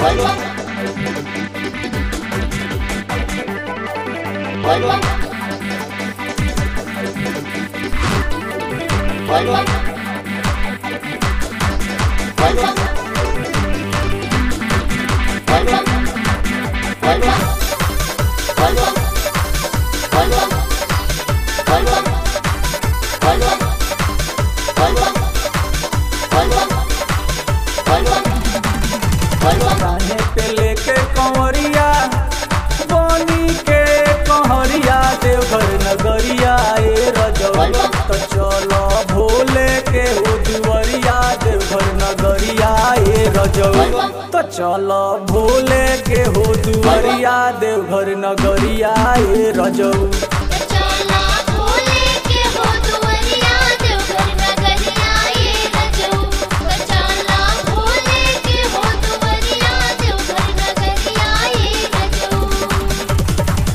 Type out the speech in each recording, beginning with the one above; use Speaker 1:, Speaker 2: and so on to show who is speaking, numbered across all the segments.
Speaker 1: कान्हे पे लेके कंवरिया बनी के कहरिया देवघर नगरिया ए रजवा तो चलो भोले के हो दुवरिया देवघर नगरिया ए रजवा तो चलो भोले के हो दुवरिया देवघर नगरिया ए रजवा
Speaker 2: चला भोले के हो दुवरिया देवघर नगरिया ये रजऊ चला भोले के हो दुवरिया देवघर नगरिया ये रजऊ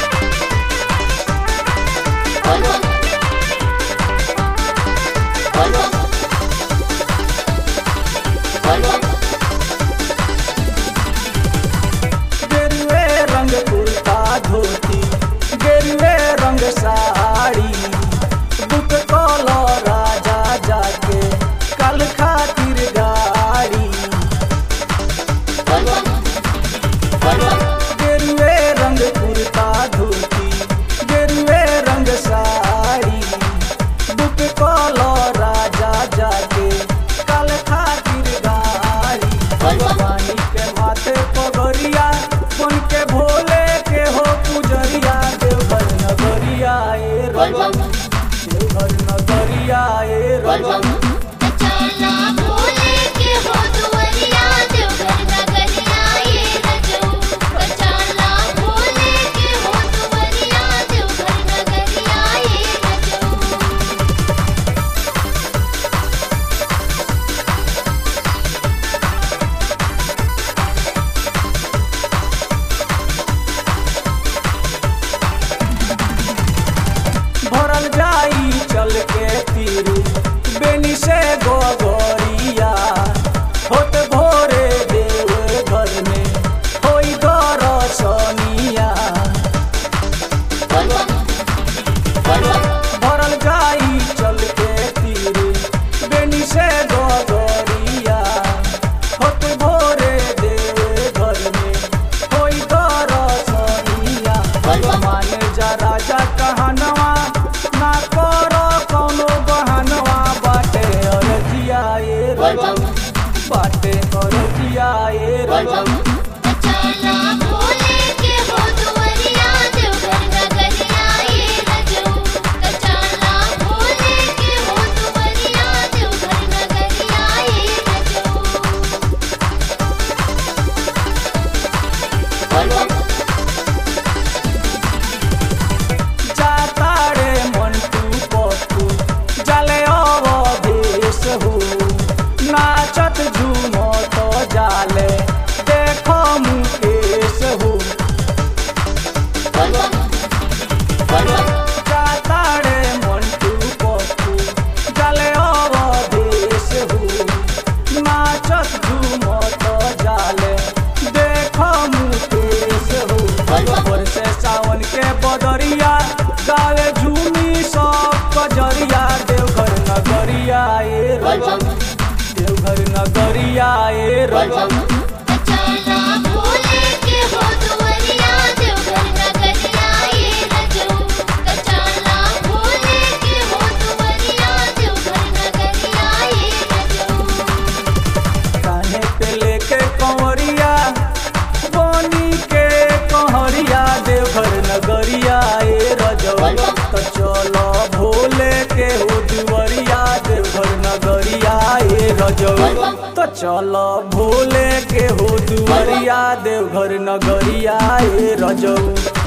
Speaker 1: गेरुए रंग कुर्ता धोती गेरुए रंग साड़ी बुक कलो राजा जाके कल खातिर गाड़ी गेरुए रंग कुर्ता धोती गेरुए रंग साड़ी बुक कलो राजा जाके कल खातिर गाड़ी पानी के माथे पगरिया बन के भोले के हो पुजरिया देवघर नगरिया ए रजब देवघर नगरिया ए रजब
Speaker 2: चला भोले के हो दुवरिया देवघर नगरिया ये रजऊ चला भोले के हो दुवरिया देवघर नगरिया ये रजऊ
Speaker 1: भरल जाई चल के तीर बेनी से गोगरिया होत भोरे देव घर में होई दरसनिया भरल जाई चल के तीर बेनी से गोगरिया होत भोरे देव घर में होई दरसनिया माने जा राजा कहनवा ना करो कौनो बहनवा बाटे अरजिया ए रजब बाटे अरजिया ए रजब
Speaker 2: चला भोले के हो दुवरिया देवघर नगरिया ये रजऊ चला भोले के हो दुवरिया देवघर नगरिया ये रजऊ
Speaker 1: जातारे मंटू पप्पू जले अवधेश हो नाचत झूमत जाले देखो मुकेश हो जातारे मंटू पप्पू जले अवधेश हो नाचत झूमत जाले देखो मुकेश हो ऊपर से सावन के बदरिया गावे झूमी सब कजरिया देवघर नगरिया ए रजब देवघर नगरिया ए रजब
Speaker 2: चला भोले के हो दुवरिया देवघर नगरिया ये रजऊ चला भोले के हो दुवरिया देवघर नगरिया ये रजऊ
Speaker 1: कान्हे पे लेके कंवरिया बनी के कहरिया देवघर नगरिया ए रजब तो चलो भोले के हो दुवरिया देवघर नगरिया ए रजब तो चलो भोले के हो दुवरिया देवघर नगरिया ए रजब